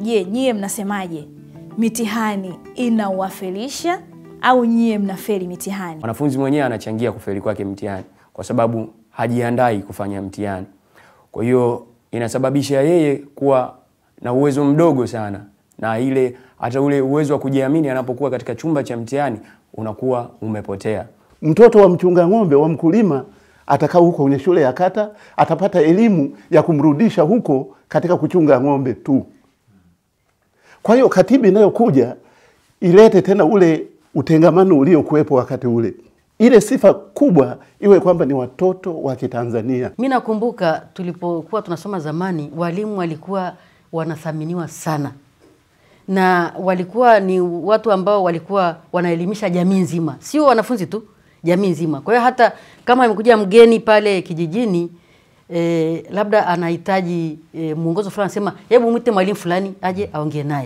Je, nyie mnasemaje? Mitihani inawafelisha au nyie mnafeli mitihani? Mwanafunzi mwenyewe anachangia kufeli kwake mtihani kwa sababu hajiandai kufanya mtihani. Kwa hiyo inasababisha yeye kuwa na uwezo mdogo sana, na ile hata ule uwezo wa kujiamini anapokuwa katika chumba cha mtihani unakuwa umepotea. Mtoto wa mchunga ng'ombe wa mkulima atakaa huko kwenye shule ya kata, atapata elimu ya kumrudisha huko katika kuchunga ng'ombe tu. Kwa hiyo katiba inayokuja ilete tena ule utengamano uliokuwepo wakati ule, ile sifa kubwa iwe kwamba ni watoto wa Kitanzania. Mi nakumbuka tulipokuwa tunasoma zamani, walimu walikuwa wanathaminiwa sana, na walikuwa ni watu ambao walikuwa wanaelimisha jamii nzima, sio wanafunzi tu, jamii nzima. Kwa hiyo hata kama amekuja mgeni pale kijijini eh, labda anahitaji eh, mwongozo fulani, sema hebu mwite mwalimu fulani aje aongee naye.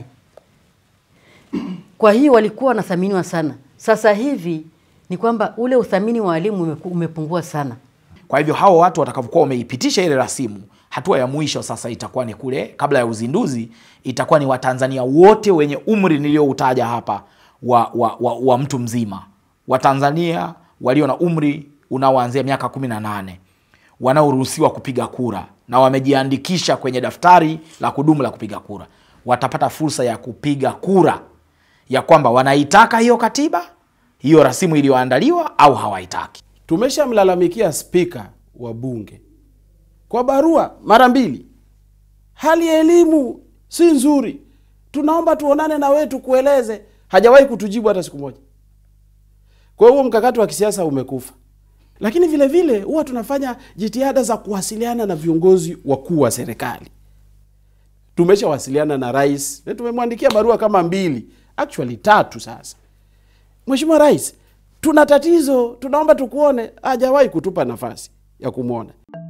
Kwa hiyo walikuwa wanathaminiwa sana. Sasa hivi ni kwamba ule uthamini wa walimu umeku- umepungua sana. Kwa hivyo hao watu watakapokuwa wameipitisha ile rasimu, hatua ya mwisho sasa itakuwa ni kule, kabla ya uzinduzi, itakuwa ni Watanzania wote wenye umri niliyoutaja hapa wa, wa, wa, wa mtu mzima, Watanzania walio na umri unaoanzia miaka kumi na nane wanaoruhusiwa kupiga kura na wamejiandikisha kwenye daftari la kudumu la kupiga kura, watapata fursa ya kupiga kura ya kwamba wanaitaka hiyo katiba, hiyo rasimu iliyoandaliwa au hawaitaki. Tumeshamlalamikia spika wa bunge kwa barua mara mbili, hali ya elimu si nzuri, tunaomba tuonane na wewe tukueleze. Hajawahi kutujibu hata siku moja. Kwa hiyo huo mkakati wa kisiasa umekufa. Lakini vile vile huwa tunafanya jitihada za kuwasiliana na viongozi wakuu wa serikali. Tumeshawasiliana na rais na tumemwandikia barua kama mbili, actually tatu sasa. Mheshimiwa Rais, tuna tatizo, tunaomba tukuone. Hajawahi kutupa nafasi ya kumwona.